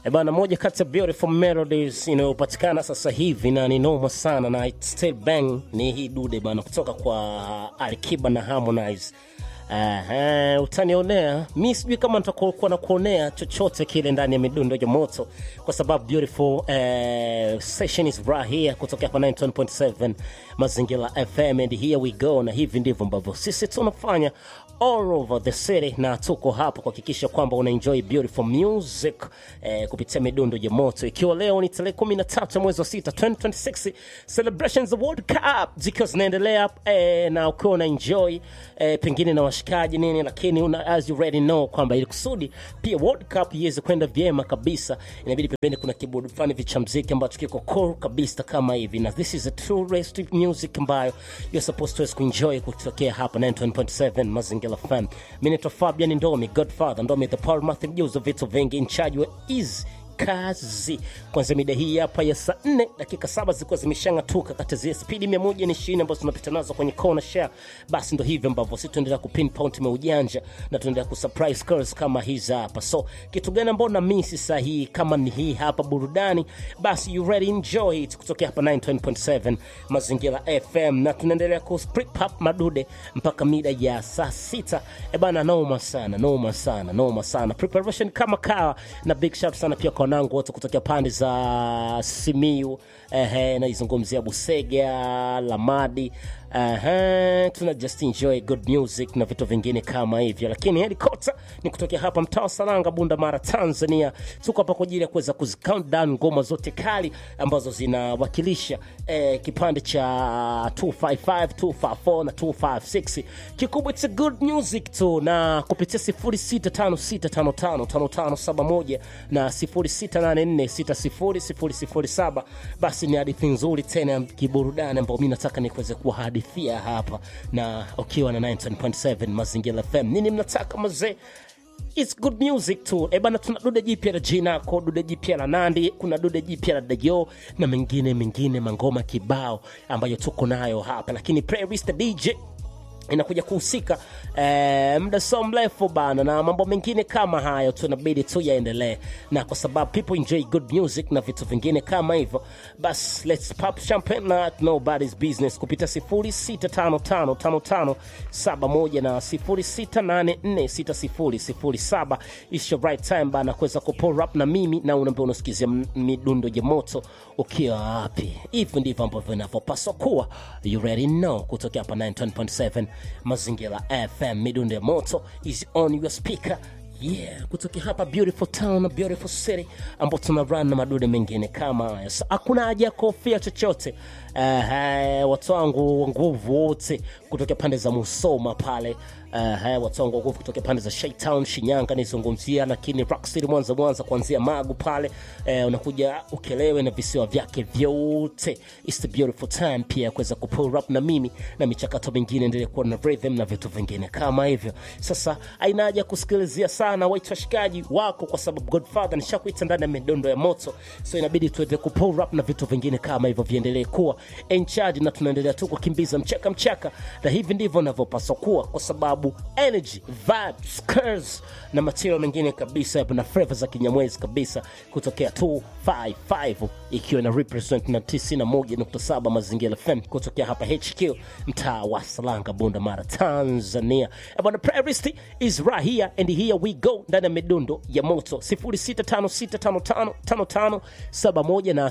E bana, moja kati ya beautiful melodies inayopatikana sasa hivi na ni noma sana na it still bang ni hii dude bana, kutoka kwa Alikiba na Harmonize. Aha, utanionea mi sijui kama nitakuwa na kuonea chochote kile ndani ya midundo ya moto, kwa sababu beautiful eh, session is right here kutoka hapa 91.7 Mazingira FM and here we go, na hivi ndivyo ambavyo sisi tunafanya all over the city, na tuko hapa kuhakikisha kwamba una enjoy beautiful music eh, kupitia midundo ya moto, ikiwa leo ni tarehe 13 mwezi wa 6 2026, celebrations of World Cup zikiwa zinaendelea eh, na ukiwa una enjoy eh, pengine na washikaji nini, lakini una, as you already know kwamba ili kusudi pia World Cup iweze kwenda vyema kabisa, inabidi pembeni kuna kibodi fulani vicha mziki ambacho kiko cool kabisa kama hivi, na this is a true rest music ambayo you're supposed to kuenjoy kutokea hapa 91.7 Mazingira FM. Mimi naitwa Fabian Ndomi, Godfather Ndomi, the Paul Matthew, mjuzi wa vitu vingi, in charge wa is kazi kwanza mida hii hapa ya saa 4 dakika saba zilikuwa zimeshang'atuka kati ya zile spidi 120 ambazo tunapita nazo kwenye corner share. Basi ndo hivyo ambavyo sisi tuendelea kupinpoint maujanja na tuendelea kusurprise girls kama hizi hapa. So kitu gani ambao na misi saa hii kama ni hii hapa burudani, basi you ready enjoy it kutokea hapa 9.7 Mazingira FM, na tunaendelea ku split up madude mpaka mida ya saa sita. E bana, noma sana, noma sana, noma sana, preparation kama kawa, na big shout sana pia kwa wanangu wote kutokea pande za Simiu, ehe, naizungumzia Busega, Lamadi, ehe, tuna just enjoy good music na vitu vingine kama hivyo, lakini helikopta ni kutokea hapa mtaa wa Salanga, Bunda Mara, Tanzania. Tuko hapa kwa ajili ya kuweza kuzi count down ngoma zote kali ambazo zinawakilisha eh, kipande cha 255, 254 na 256. Kikubwa it's a good music tu, na kupitia 0656555571 na 0684600007 basi ni hadithi nzuri tena ya kiburudani ambayo mi nataka nikuweze kuwahadithia hapa, na ukiwa na 9.7 Mazingira FM. Nini mnataka mazee? It's good music tu. E bana, tuna dude jipya la Jinako, dude jipya la Nandi, kuna dude jipya la Dayo na mengine mengine, mangoma kibao ambayo tuko nayo hapa, lakini playlist DJ inakuja kuhusika eh, muda so mrefu bana, na mambo mengine kama hayo tunabidi tu yaendelee, na kwa sababu people enjoy good music na vitu vingine kama hivyo, bas let's pop champagne na nobody's business kupita 06555571 na 0684600007 is your right time bana, kuweza kupull up na mimi na unaambia unasikizia midundo ya moto ukiwa wapi. Hivyo ndivyo ambavyo inavyopaswa kuwa. You already know, kutokea hapa 9.7 Mazingira FM, midundo ya moto is on your speaker. Yeah, kutokea hapa beautiful town na beautiful city ambao tuna run na madude mengine kama haya. So, hakuna haja ya kuhofia chochote. Uh, watu wangu wa nguvu wote kutokea pande za Musoma pale uh, watu wangu wa nguvu kutokea pande za Shaitown Shinyanga nizungumzia, lakini Rock City Mwanza, Mwanza kuanzia Magu pale uh, unakuja Ukelewe na visiwa vyake vyote. It's the beautiful time pia kuweza kupull up na mimi na michakato mingine endelee kuwa na rhythm na vitu vingine kama hivyo. Sasa haina haja kusikilizia sana wait washikaji wako, kwa sababu Godfather nishakuita ndani ya midondo ya moto, so inabidi tuendelee kupull up na vitu vingine kama hivyo viendelee kuwa in charge, na tunaendelea tu kukimbiza mchaka mchaka, na hivi ndivyo navyopaswa kuwa, kwa sababu energy vibes curves na material mengine kabisa na flavor za kinyamwezi kabisa kutokea 255 ikiwa na represent na 91.7 Mazingira FM kutokea hapa HQ mtaa wa Salanga, Bunda Mara, Tanzania. Eh, bwana, playlist is right here and here we go ndani ya midundo ya moto 0656555571 na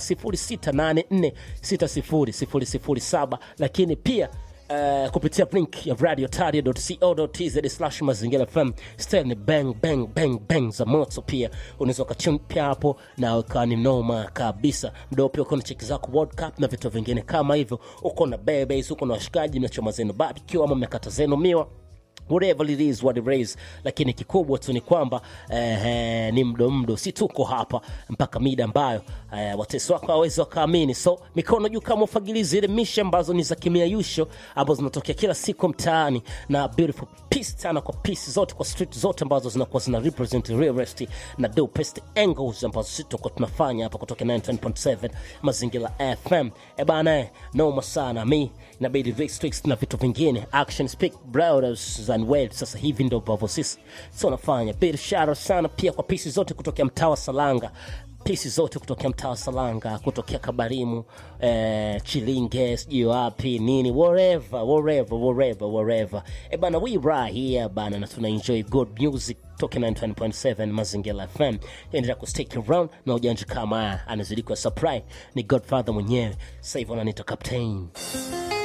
0684600007 lakini pia Uh, kupitia link ya radiotaria.co.tz slash mazingira fm stel ni bang bang bang bang za moto. Pia unaweza ukachun pia hapo na ukawa ni noma kabisa, mdao pia uko na cheki zako World Cup na vitu vingine kama hivyo, uko na bebes, uko na washikaji, mnachoma zenu barbecue ama mmekata zenu miwa whatever it is what it is, lakini kikubwa tu ni kwamba eh, eh, ni mdo mdo, si tuko hapa mpaka mida ambayo eh, watesi wako hawezi wakaamini. So mikono juu kama ufagilizi ile misha ambazo ni za kimiayusho ambazo zinatokea kila siku mtaani, na beautiful piece tana kwa piece zote kwa street zote ambazo zinakuwa zina represent realest na dopest angles ambazo sisi tuko tunafanya hapa kutoka 9.7 Mazingira FM. E bana, eh, noma sana mi inabidi restricts na vitu vingine action speak brothers za and well. Sasa hivi ndo ambavyo sisi tunafanya. Biashara sana pia kwa pisi zote kutokea mtaa wa Salanga pisi zote kutokea mtaa wa Salanga, kutokea Kabarimu, eh, Chilinge, sijui wapi nini, wherever wherever wherever wherever. E bana, we right here bana, na tuna enjoy good music toke 91.7 Mazingira FM. Endelea kustick around na ujanja kama haya, anazidi kwa supply ni Godfather mwenyewe. Sasa hivi wananiita Captain.